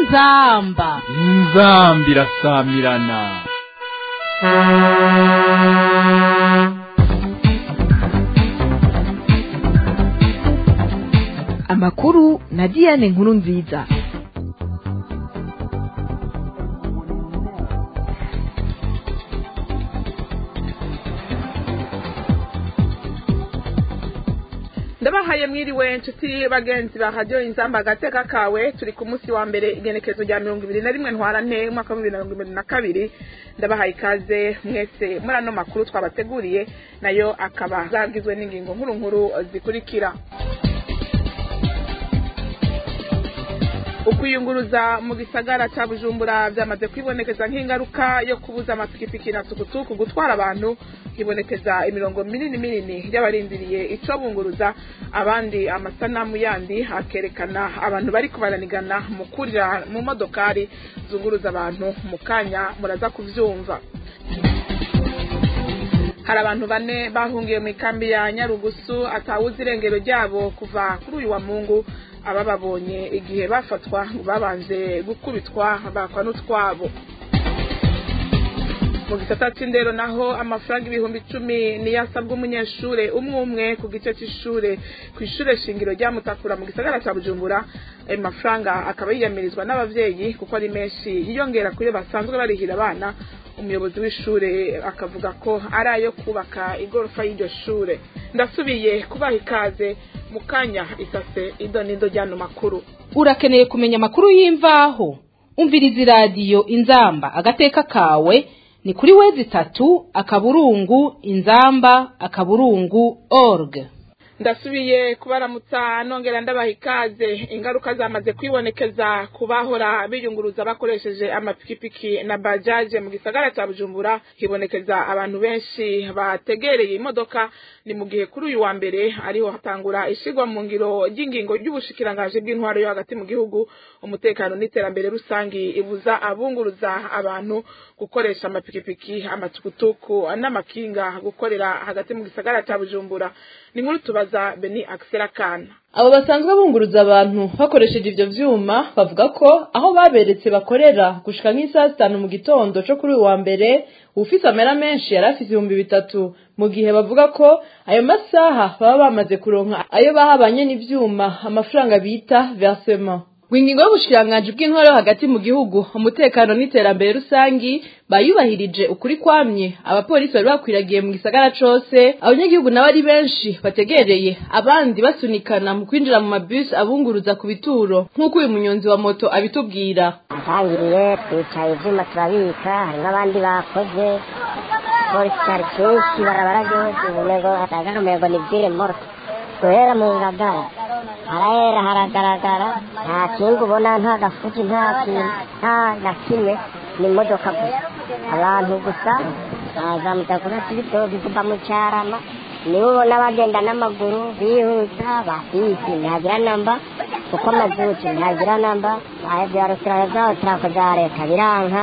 inzamba inzambi irasamirana amakuru na diane nkuru nziza ndabahaye mwiriwe nshuti bagenzi ba radiyo inzamba agateka kawe turi ku munsi wa mbere igenekerezo rya mirongo ibiri na rimwe ntwarante umwaka wa bibiri na mirongo ibiri na kabiri ndabahaye ikaze mwese muri ano makuru twabateguriye nayo akaba zagizwe n'ingingo nkuru nkuru zikurikira ukwiyunguruza mu gisagara cya bujumbura byamaze kwibonekeza nk'ingaruka yo kubuza amapikipiki na tukutuku gutwara abantu hibonekeza imirongo minini minini y'abarindiriye ico bunguruza abandi amasanamu yandi akerekana abantu bari kubaranigana mu kurira mu modokari zunguruza abantu mu kanya muraza kuvyumva hari abantu bane bahungiye mu ikambi ya nyarugusu atawuzi irengero ryabo kuva kuri uyu wa mungu abababonye igihe bafatwa babanje gukubitwa bakwa n'utwabo mu gisata c'indero naho amafaranga ibihumbi icumi niyo asabwa umunyeshure umwe umwe ku gice c'ishure ku ishure shingiro rya mutakura mu gisagara ca bujumbura ayo mafaranga akaba yiyamirizwa n'abavyeyi kuko ari menshi yiyongera kuyo basanzwe barihira abana umuyobozi w'ishure akavuga ko ari ayo kubaka igorofa y'iryo shure ndasubiye kubaha ikaze mu kanya isase idonido ry'ano makuru urakeneye kumenya amakuru y'imvaho umviriza iradiyo inzamba agateka kawe ni kuri wezi itatu akaburungu inzamba akaburungu org ndasubiye kubaramutsa nongera ndabaha ikaze ingaruka zamaze kwibonekeza ku bahora biyunguruza bakoresheje amapikipiki na bajaje mu gisagara cya bujumbura hibonekeza abantu benshi bategereye imodoka ni mu gihe kuri uyu wa mbere ariho hatangura ishigwa mu ngiro ry'ingingo ry'ubushikirangaje bw'intwaro yo hagati mu gihugu umutekano n'iterambere rusangi ibuza abunguruza abantu gukoresha amapikipiki amatukutuku n'amakinga gukorera hagati mu gisagara cya bujumbura ni nkuru tubaza beni akisera kana abo basanzwe bunguruza abantu bakoresheje ivyo vyuma bavuga ko aho baberetse bakorera gushika nk'isaha zitanu mu gitondo co kuri uyu wa mbere ufise amera menshi yari afise ibihumbi bitatu mu gihe bavuga ko ayo masaha baba bamaze kuronka ayo bahabanye n'ivyuma amafaranga bita versement Wingingo y'ubushikiranganji bw'intwaro hagati mu gihugu umutekano n'iterambere rusangi bayubahirije ukuri kwamye abapolisi bari bakwiragiye mu gisagara cose abanyagihugu nabo ari benshi bategereye abandi basunikana mu kwinjira mu mabisi abunguruza ku bituro nk'uko uyu munyonzi wa moto abitubwira atangiriye twicaye ivyuma turabika hari n'abandi bakoze polisi cari kenshi barabara ryose umengo hatagara umengo ni vire morto guhera mu ngagara harahera haragaragara nta kinga ubona nta gafuti nta kintu nta na kimwe ni imodoka gusa abantu gusa bazamuka kuri kibitoki kuva mu carama nibo ubona bagenda n'amaguru bihuta bafisi ntihagira namba kuko amazuki ntihagira namba bya resitora zabo turako za leta biranka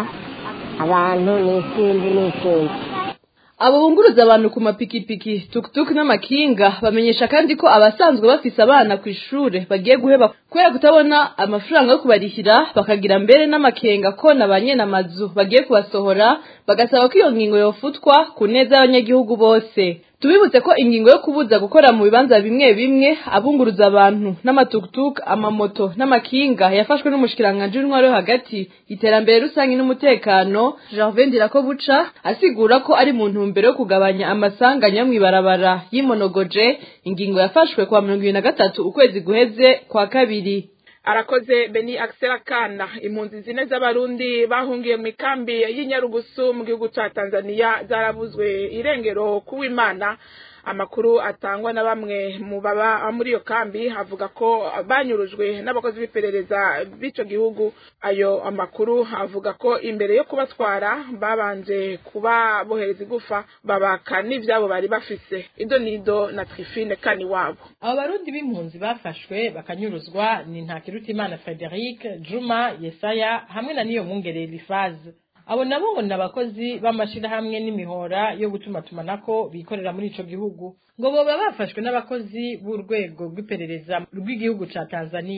abantu ni isinzi ni isinzi abo bunguruza abantu ku mapikipiki tukutuku n'amakinga bamenyesha kandi ko abasanzwe bafise abana ku ishure bagiye guheba kubera kutabona amafaranga yo kubarihira bakagira mbere n'amakenga ko na ba nyene amazu bagiye kubasohora bagasaba ko iyo ngingo yofutwa ku neza y'abanyagihugu bose tubibutse ko ingingo yo kubuza gukora mu bibanza bimwe bimwe abunguruza abantu n'amatukutuku amamoto n'amakinga yafashwe n'umushikiranganji w'intwaro yo hagati iterambere rusange n'umutekano Gervais Ndirakobuca asigura ko ari mu ntumbero yo kugabanya amasanganya mw'ibarabara y'imonogoje ingingo yafashwe kwa mirongo ibiri na gatatu ukwezi guheze kwa kabiri arakoze beni akisera kana impunzi zine z'abarundi bahungiye mu ikambi y'inyarugusu mu gihugu ca tanzania zarabuzwe irengero kuw'imana amakuru atangwa na bamwe mu baba muri iyo kambi avuga ko banyurujwe n'abakozi b'iperereza b'ico gihugu ayo amakuru avuga ko imbere yo kubatwara babanje kubabohereza igufa babaka n'ivyabo bari bafise ido nido na trifine kani wabo abo barundi b'impunzi bafashwe bakanyuruzwa ni ntakirutimana frederic juma yesaya hamwe na niyo mwungere elifaze abo nabo ngo ni abakozi b'amashirahamwe n'imihora yo gutumatumanako bikorera muri ico gihugu ngo boba bafashwe n'abakozi b'urwego rw'iperereza rw'igihugu ca tanzania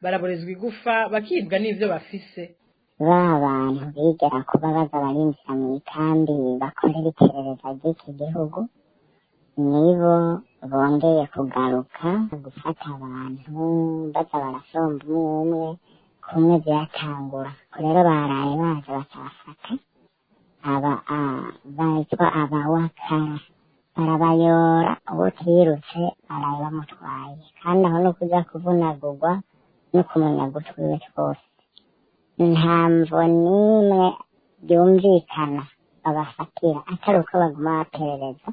baraborezwa igufa bakibwa n'ivyo bafise ba bantu bigera kuba baza barinjira mu ikambi bakorera iperereza ry'iki gihugu nibo bongeye kugaruka gufata abantu baza barasomba umwe umwe kumwe byatangura rero baraye baje bakabafata aba bitwa abawakara barabayora uwo twirutse baraye bamutwaye kandi aho no kuja kuvunagurwa no kumunyaga utwiwe twose nta mvo n'imwe byumvikana babafatira atari uko baguma baperereza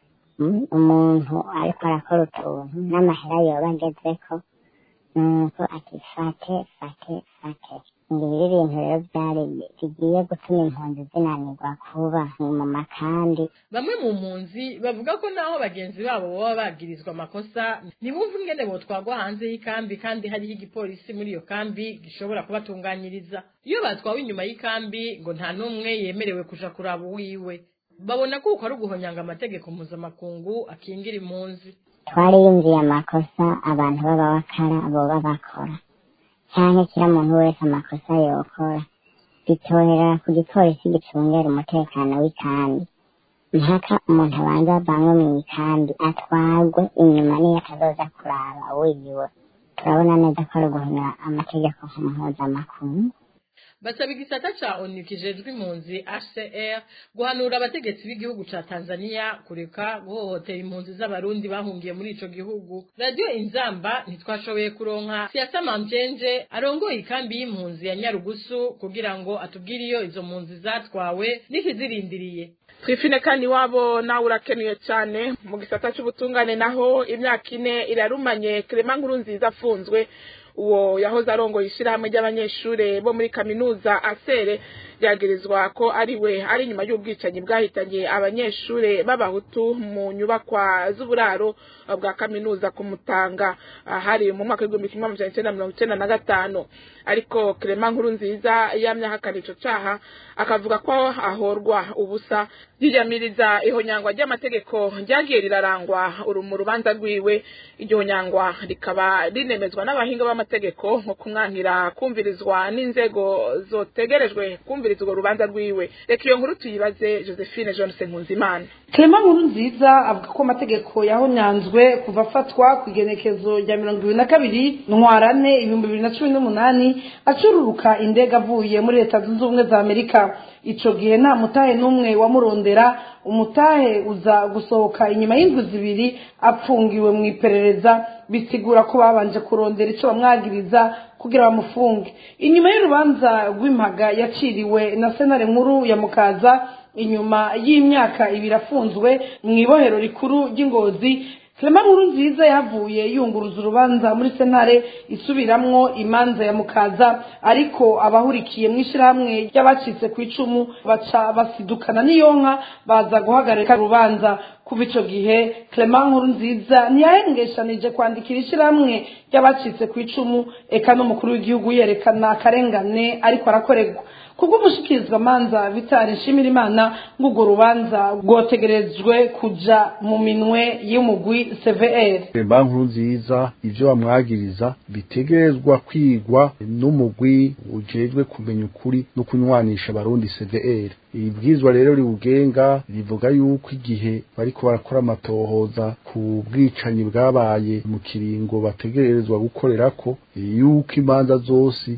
umuntu ariko arakora utuntu n'amahera yoba agezeko nuko ati fate fate fate ngibi ibintu rero byari bigiye gutuma impunzi zinanirwa kuba mu makandi bamwe mu mpunzi bavuga ko naho bagenzi babo baba bagirizwa amakosa ntibumve ingene botwagwa hanze y'ikambi kandi hariho igipolisi muri iyo kambi gishobora kubatunganyiriza iyo batwawe inyuma y'ikambi ngo nta n'umwe yemerewe kuja kuraba uwiwe babona ko uko ari uguhonyanga amategeko mpuzamakungu akingira impunzi twariyumviye amakosa abantu b'abawakara boba bakora cyangwa kira muntu wese amakosa yokora bitohera ku gipolisi gicungera umutekano w'ikambi mpaka umuntu abanza avanwe mu ikambi atwarwe inyuma niyo atazoza kuraba wiwe turabona neza ko ari uguhonyura amategeko mpuzamakungu basaba igisata ca onu kijejwe impunzi hcr guhanura abategetsi b'igihugu ca tanzania kureka guhohotera impunzi z'abarundi bahungiye muri ico gihugu radiyo inzamba ntitwashoboye kuronka siasa mamjenje arongoye ikambi y'impunzi ya nyarugusu kugira ngo atubwire iyo izo mpunzi zatwawe n'ikizirindiriye twifine kandi iwabo nawe urakenuye cyane mu gisata cy'ubutungane naho imyaka ine irarumanye kerema nkuru nziza afunzwe uwo yahoze arongoye ishyirahamwe ry'abanyeshuri bo muri kaminuza asere byagirizwa ko ari we ari nyuma y'ubwicanyi bwahitanye abanyeshuri b'abahutu mu nyubakwa z'uburaro bwa kaminuza ku mutanga hari mu mwaka w'igihumbi kimwe magana cyenda mirongo icyenda na gatanu ariko kerema nkuru nziza yamye ahakana ico caha akavuga ko ahorwa ubusa yiyamiriza ihonyangwa ry'amategeko ryagiye rirarangwa mu rubanza rwiwe iryo honyangwa rikaba rinemezwa n'abahinga b'amategeko nko kumwankira kumvirizwa n'inzego zotegerejwe kumviriza urwo rubanza rwiwe reka iyo nkuru tuyibaze josephine johnson nkunzimana Clement nkuru nziza avuga ko amategeko yahonyanzwe kuva afatwa ku igenekezo rya mirongo ibiri na kabiri ntwarane ibihumbi bibiri na cumi n'umunani acururuka indege avuye muri leta zunze ubumwe za amerika ico gihe nta mutahe n'umwe wamurondera umutahe uza gusohoka inyuma y'indwi zibiri apfungiwe mu iperereza bisigura ko babanje kurondera ico bamwagiriza kugira bamufunge inyuma y'urubanza rw'impaga yaciriwe na senare nkuru ya mukaza inyuma y'imyaka ibiri afunzwe mu ibohero rikuru ry'ingozi Clement nkuru nziza yavuye yunguruza urubanza muri sentare isubiramwo imanza ya mukaza ariko abahurikiye mu ishyirahamwe ry'abacitse ku icumu baca basidukana n'iyonka baza guhagarika urubanza kuva ico gihe Clement nkuru nziza ntiyahengeshanije kwandikira ishyirahamwe ry'abacitse ku icumu eka n'umukuru w'igihugu yerekana akarengane ariko arakorerwa kubw'umushikirizwa manza vitari nshimira imana ng'urwo rubanza rwotegerejwe kuja mu minwe y'umugwi cvr banki nziza ivyo bamwagiriza bitegerezwa kwigwa n'umugwi ujejwe kumenya ukuri no kunywanisha abarundi cvr ibibwizwa rero riwugenga rivuga yuko igihe bariko barakora amatohoza ku bwicanyi bwabaye mu kiringo bategerezwa gukorerako yuko imanza zose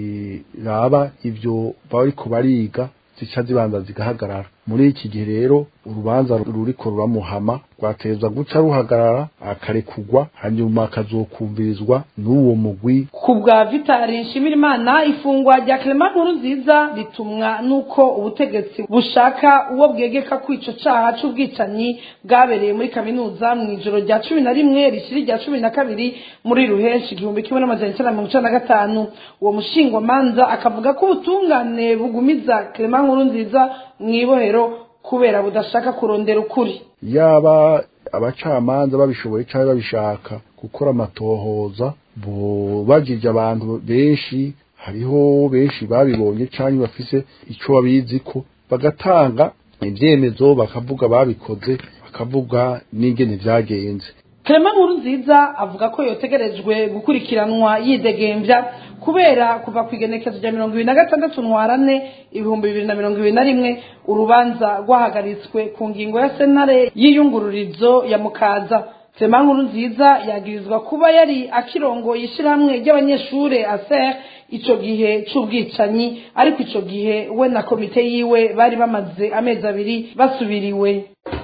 ziraba ivyo bariko bariga zica zibanza zigahagarara muri iki gihe rero urubanza ruriko ruramuhama rwatezwa guca ruhagarara akarekugwa hanyuma akazokumvirizwa n'uwo mugwi ku bwa vitari nshimirimana ifungwa rya clement nkuru nziza ritumwa n'uko ubutegetsi bushaka uwo bwegeka ko ico caha c'ubwicanyi bwabereye muri kaminuza mu ijoro rya cumi na rimwe rishiri rya cumi na kabiri muri ruhenshi igihumbi kimwe n'amajana icenda mirongo icenda na gatanu uwo mushingwamanza akavuga ko ubutungane bugumiza clement nkuru nziza mu ibohero kubera budashaka kurondera ukuri yaba abacamanza babishoboye cyangwa babishaka gukora amatohoza bagirije abantu benshi hariho benshi babibonye cyangwa bafise icyo babizi ko bagatanga ibyemezo bakavuga babikoze bakavuga n'ingene byagenze Clement Nkurunziza avuga ko yotegerejwe gukurikiranwa yidegembya kubera kuva ku igenekezo rya mirongo ibiri na gatandatu ntwarane ibihumbi bibiri na mirongo ibiri na rimwe urubanza rwahagaritswe ku ngingo ya senare y'iyungururizo ya mukaza Clement Nkurunziza yagirizwa kuba yari akirongoye ishyirahamwe ry'abanyeshure aser ico gihe c'ubwicanyi ariko ico gihe we na komite yiwe bari bamaze amezi abiri basubiriwe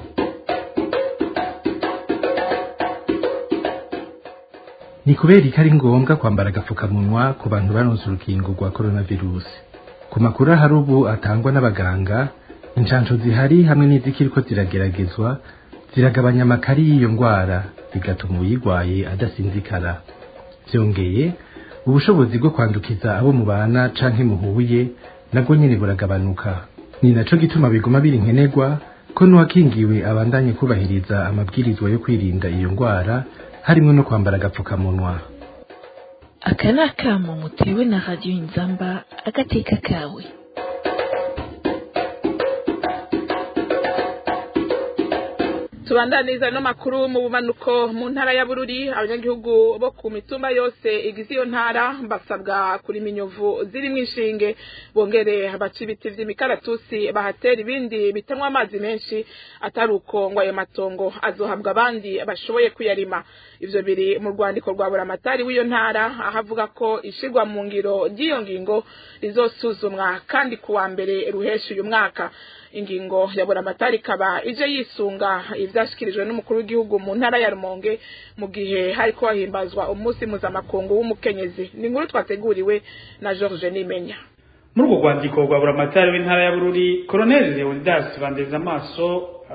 ni kubera ko ari ngombwa kwambara agapfukamunwa ku bantu baronse urukingo rwa coronavirus ku makuru ahari ubu atangwa n'abaganga inshansho zihari hamwe n'izikiriko zirageragezwa ziragabanya amakari y'iyo ndwara bigatuma uyirwaye adasinzikara byongeye ubushobozi bwo kwandukiza abo mubana canke muhuye nabwo nyene buragabanuka ni naco gituma biguma biri nkenerwa ko n'uwakingiwe abandanye kubahiriza amabwirizwa yo kwirinda iyo ndwara harimo no kwambara agapfukamunwa aka ni akamo mutewe na radiyo inzamba agateka kawe tubandaniza no makuru mu bumanuko mu ntara ya bururi abanyagihugu bo ku mitumba yose igize iyo ntara basabwa kurima inyovu zirimo inshinge bongere baca ibiti vy'imikaratusi bahatera ibindi bitanwa amazi menshi atari uko ngo ayo matongo azohabwa abandi bashoboye kuyarima ivyo biri mu rwandiko rwa buramatari w'iyo ntara aho avuga ko ishirwa mu ngiro ry'iyo ngingo rizosuzumwa kandi ku wa mbere ruhesha uyu mwaka ingingo ya buramatari ikaba ije yisunga ivyashikirijwe n'umukuru w'igihugu mu ntara ya rumonge mu gihe hariko hahimbazwa umunsi mpuzamakungu w'umukenyezi ni inkuru twateguriwe na george nimenya muri urwo rwandiko rwa buramatari w'intara ya bururi koroneli leonidas bandeza amaso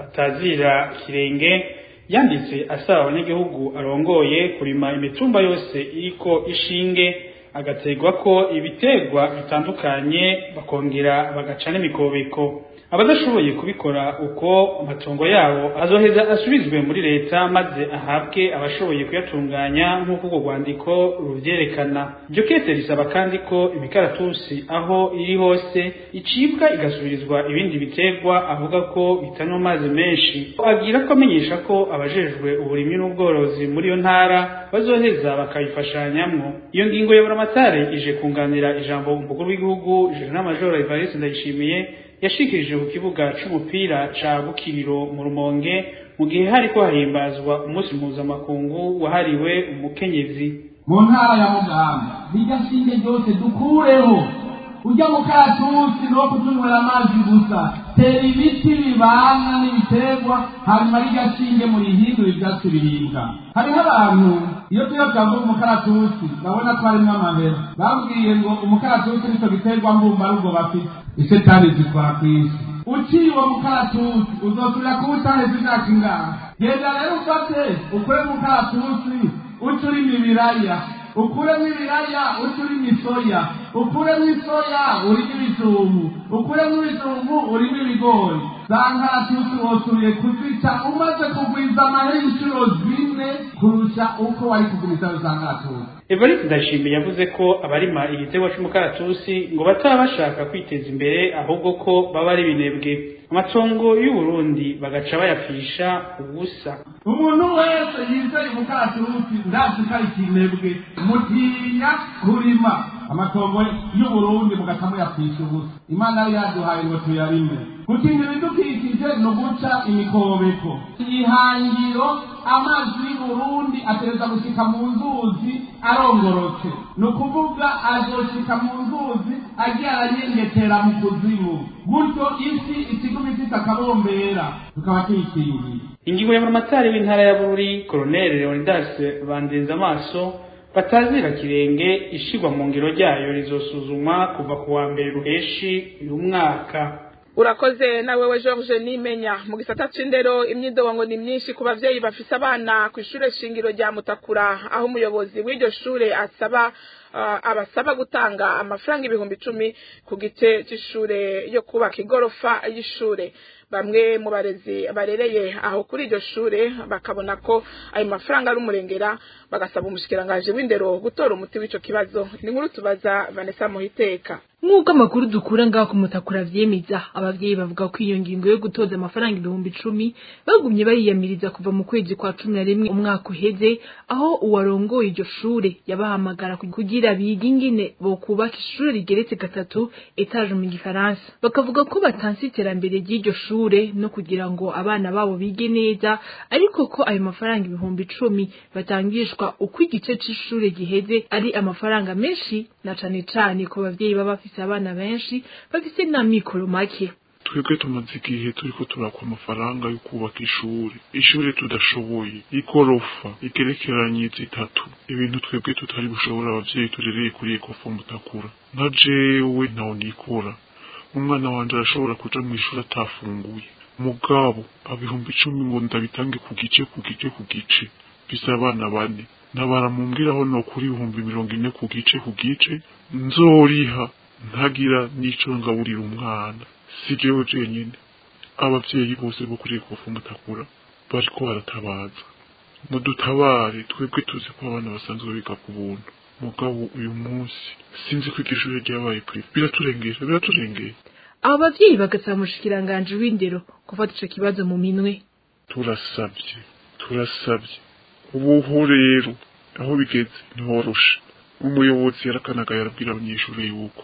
atazira kirenge yanditse asaba abanyagihugu arongoye kurima imitumba yose iriko ishinge agategwa ko ibiterwa bitandukanye bakongera bagaca n'imikobeko abadashoboye kubikora uko amatongo yabo azoheza asubizwe muri leta maze ahabwe abashoboye kuyatunganya nk'uko urwo rwandiko ruvyerekana iryo kete risaba kandi ko imikaratusi aho iri hose icibwa igasubirizwa ibindi biterwa avuga ko bitanywa amazi menshi agira ko amenyesha ko abajejwe uburimyi n'ubworozi muri iyo ntara bazoheza bakayifashanyamwo iyo ngingo ya buramatare ije kunganira ijambo umukuru w'igihugu jenerali majoro evariste ndayishimiye yashikirije ku kibuga c'umupira ca bukiriro mu rumonge mu gihe hariko hahimbazwa umunsi mpuzamakungu wahariwe umukenyezi mu ntara ya mugamba rirya shinge ryose dukureho ujya mu karatusi no kutunywera amazi gusa tera ibiti bibana n'ibiterwa hanyuma rirya shinge murihindura ivyatsi biribwa hariho abantu iyo tuyo twavuga umukaratusi babona ko harimwo amabera babwiye ngo umukaratusi nico giterwa mbumbarugo bafite isetani zikora kw'isi uciye uwo mukaratusi uzosubira kuba utaheze imyaka ingahe genda rero ufate ukure mukaratusi uca urima ibiraya ukuremo ibiraya uca urima isoya ukuremo isoya urimo ibijumbu ukuremo ibijumbu urimo ibigori za nkaratusi wosubiye kuzica umaze kugwiza amahera inshuro zine kurusha uko wari kugwiza za nkaratusi evariste ndashimiye yavuze ko abarima igiterwa c'umukaratusi ngo bataba bashaka kwiteza imbere ahubwo ko baba ari binebwe amatongo y'uburundi bagaca bayapfisha ubusa umuntu wese yizeye umukaratusi ndazi ko ari ikinebwe mutinya kurima amatongo y'uburundi mugaca muyapfisha ubusa imana yari yaduhaye ngo tuyarime gukingira ibidukikije ni uguca imikobeko ihangiro amazi y'uburundi atereza gushika mu nzuzi arongorotse ni ukuvuga azoshika mu nzuzi agiye aranyengetera mu kuzimu gutyo isi ikiguma ifite akabombera tukaba tuyikingiye ingingo ya buramatari w'intara ya bururi koroneli leonidas bandenza amaso batazira kirenge ishigwa mu ngiro ryayo rizosuzumwa kuva ku wa mbere ruheshi uyu mwaka urakoze nawe we george nimenya mu gisata c'indero imyidobango ni myinshi ku bavyeyi bafise abana ku ishure shingiro rya mutakura aho umuyobozi w'iryo shure asaba uh, abasaba gutanga amafaranga ibihumbi icumi ku gice c'ishure yo kubaka igorofa y'ishure bamwe mu barezi barereye aho kuri iryo shure bakabona ko ayo mafaranga ari umurengera bagasaba umushikiranganji w'indero gutora umuti w'ico kibazo ni nkuru tubaza vanessa muhiteka nk'uko amakuru dukura ngaho ku mutakura vyemeza abavyeyi bavuga ko iyo ngingo yo gutoza amafaranga ibihumbi icumi bagumye bariyamiriza kuva mu kwezi kwa cumi na rimwe umwaka uheze aho uwarongoye iryo shure yabahamagara kugira bige ingene bokubaka ishure rigeretse gatatu etaje mu gifaransa bakavuga ko batanse iterambere ry'iryo shure no kugira ngo abana babo bige neza ariko ko ayo mafaranga ibihumbi icumi batangishwa uko igice c'ishure giheze ari amafaranga menshi na cane cane ku bavyeyi baba bafise abana benshi bafise na mikoro make twebwe tumaze igihe turiko turakwa amafaranga yo kubaka ishuri ishuri tudashoboye igorofa igerekeranye zitatu ibintu twebwe tutari bushobora abavyeyi turereye kuri ekofa mutakura nka jewe ntaho nikora umwana wanje arashobora kuja mw'ishuri atafunguye mugabo abihumbi icumi ngo ndabitange ku gice ku gice ku gice bisa abana bane nabara mumbwiraho no kuri ibihumbi mirongo ine ku gice ku gice nzoriha ntagira n'ico ngaburira umwana si jewe jenyine abavyeyi bose bo kuri ekofu mutakura bariko baratabaza mudutabare twebwe tuzi ko abana basanzwe biga ku buntu mugabo uyu munsi sinzi ko iryo shure ryabaye prive biraturengera biraturengera abo bavyeyi bagasaba umushikiranganji w'indero gufata ico kibazo mu minwe turasabye turasabye ubuho rero aho bigeze ntiworoshe umuyobozi yarakanaga yarabwira abanyeshuri yuko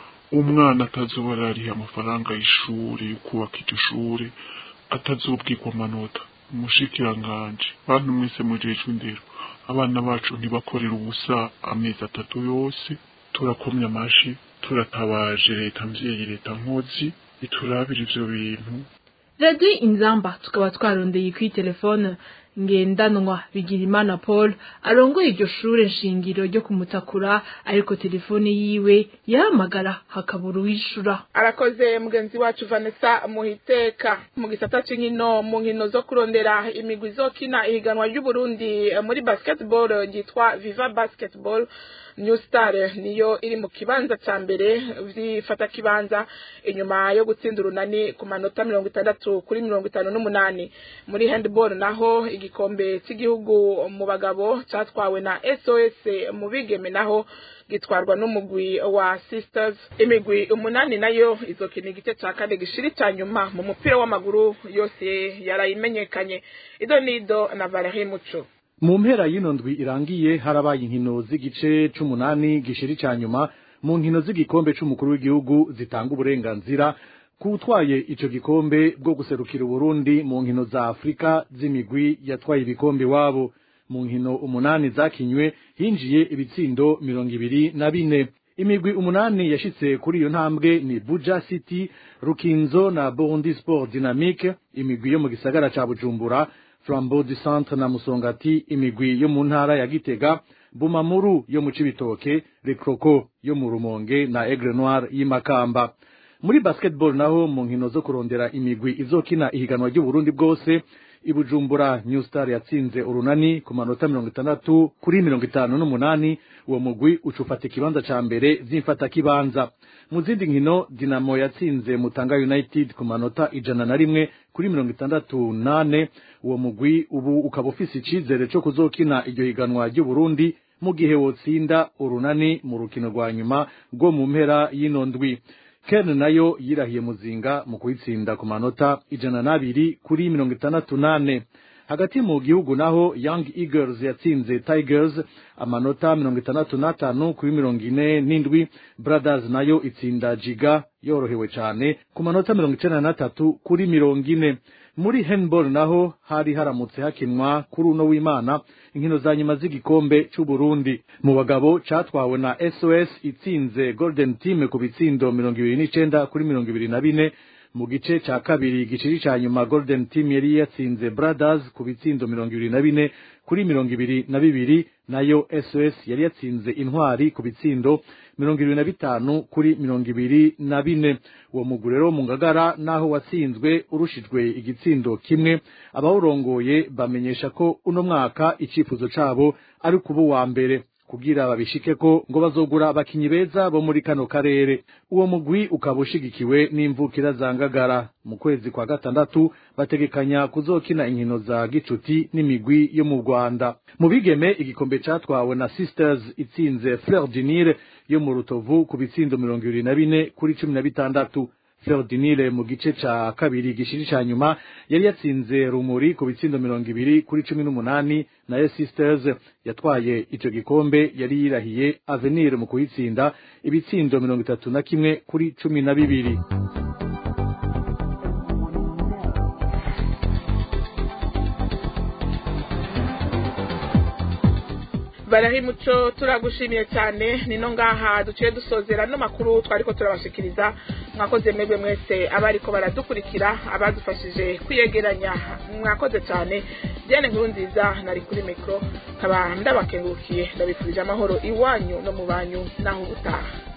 umwana atazoba arariha amafaranga y'ishuri yo kubaka iryo shure atazobwirwa amanota umushikiranganje bantu mwese mujejwe indero abana bacu ntibakorera ubusa amezi atatu yose turakomye amashi turatabaje leta mvyeyi leta nkozi iturabira ivyo bintu radiyo inzamba tukaba twarondeye kuri telefone ngendanwa bigirimana paul arongoye iryo shure nshingiro ryo kumutakura ariko telefone yiwe yahamagara hakabura uwishura arakoze mugenzi wacu vanessa muhiteka mu gisata c'inkino mu nkino zo kurondera imigwi izokina ihiganwa ry'uburundi muri basketball ryitwa viva basketball new star niyo iri mu kibanza ca mbere vyifata kibanza inyuma yo gutsinda urunani ku manota mirongo itandatu kuri mirongo itanu n'umunani muri handball naho igikombe cy'igihugu mu bagabo catwawe na sos mu bigeme naho gitwarwa n'umugwi wa sisters imigwi umunani nayo izokina igice ca kane gishiri ca nyuma mu mupira w'amaguru yose yarayimenyekanye ido nido na valerie muco mu mpera y'ino ndwi irangiye harabaye inkino z'igice c'umunani gishiri ca nyuma mu nkino z'igikombe c'umukuru w'igihugu zitanga uburenganzira kutwaye ico gikombe bwo guserukira Burundi mu nkino za Afrika z'imigwi yatwaye ibikombe wabo mu nkino umunani zakinywe hinjiye ibitsindo mirongo ibiri na bine imigwi umunani yashitse kuri iyo ntambwe ni Buja City Rukinzo na Burundi Sport Dynamique imigwi yo mu gisagara ca Bujumbura Flambeau du Centre na Musongati imigwi yo mu ntara ya Gitega Bumamuru yo mu Cibitoke Le Croco yo mu Rumonge na Aigle Noir y'imakamba muri basketball naho mu nkino zo kurondera imigwi izokina ihiganwa ry'uburundi bwose ibujumbura new star yatsinze urunani ku manota mirongo itandatu kuri mirongo itanu n'umunani uwo mugwi ucufata ikibanza ca mbere vy'imfata kibanza mu zindi nkino dinamo yatsinze mutanga united ku manota ijana na rimwe kuri mirongo itandatu nane uwo mugwi ubu ukaba ufise icizere co kuzokina iryo higanwa ry'uburundi mu gihe wotsinda urunani mu rukino rwa nyuma rwo mu mpera y'ino ndwi Ken nayo yirahiye muzinga mu kuyitsinda ku manota ijana n'abiri kuri mirongo itandatu nane hagati mu gihugu naho Young Eagles yatsinze Tigers amanota mirongo itandatu n'atanu kuri mirongo ine n'indwi Brothers nayo itsinda Jiga yorohewe cane ku manota mirongo icenda n'atatu kuri mirongo ine muri handball naho hari haramutse hakinwa kuri uno w'Imana inkino za nyuma z'igikombe c'u Burundi mu bagabo catwawe na SOS itsinze Golden Team ku bitsindo mirongo ibiri n'icenda kuri mirongo ibiri na bine mu gice ca kabiri giciri ca nyuma Golden Team yari yatsinze Brothers ku bitsindo mirongo ibiri na bine kuri mirongo ibiri na bibiri nayo SOS yari yatsinze intwari ku bitsindo mirongo ibiri na bitanu kuri mirongo ibiri na bine uwo mugwi rero mu ngagara naho watsinzwe urushijwe igitsindo kimwe abawurongoye bamenyesha ko uno mwaka icifuzo cabo ari kuba uwa mbere kugira babishike ko ngo bazogura abakinyi beza bo muri kano karere uwo mugwi ukaba ushigikiwe n'imvukira za ngagara mu kwezi kwa gatandatu bategekanya kuzokina inkino za gicuti n'imigwi yo mu Rwanda mu bigeme igikombe catwawe na sisters itsinze fleur du nil yo mu rutovu ku bitsindo mirongo ibiri na bine kuri cumi na bitandatu fleur du nil mu gice ca kabiri gishiri ca nyuma yari yatsinze rumuri ku bitsindo mirongo ibiri kuri cumi n'umunani nayo sisters yatwaye ico gikombe yari yirahiye avenir mu kuyitsinda ibitsindo mirongo itatu na kimwe kuri cumi na bibiri barahimuco turagushimiye cyane nino ngaha duciye dusozera no makuru twariko turabashikiriza mwakoze mwebwe mwese abariko baradukurikira abadufashije kwiyegeranya mwakoze cyane Diane nkuru nziza nari kuri mikro nkaba ndabakengurukiye ndabifurije amahoro iwanyu no mu banyu naho ubutaha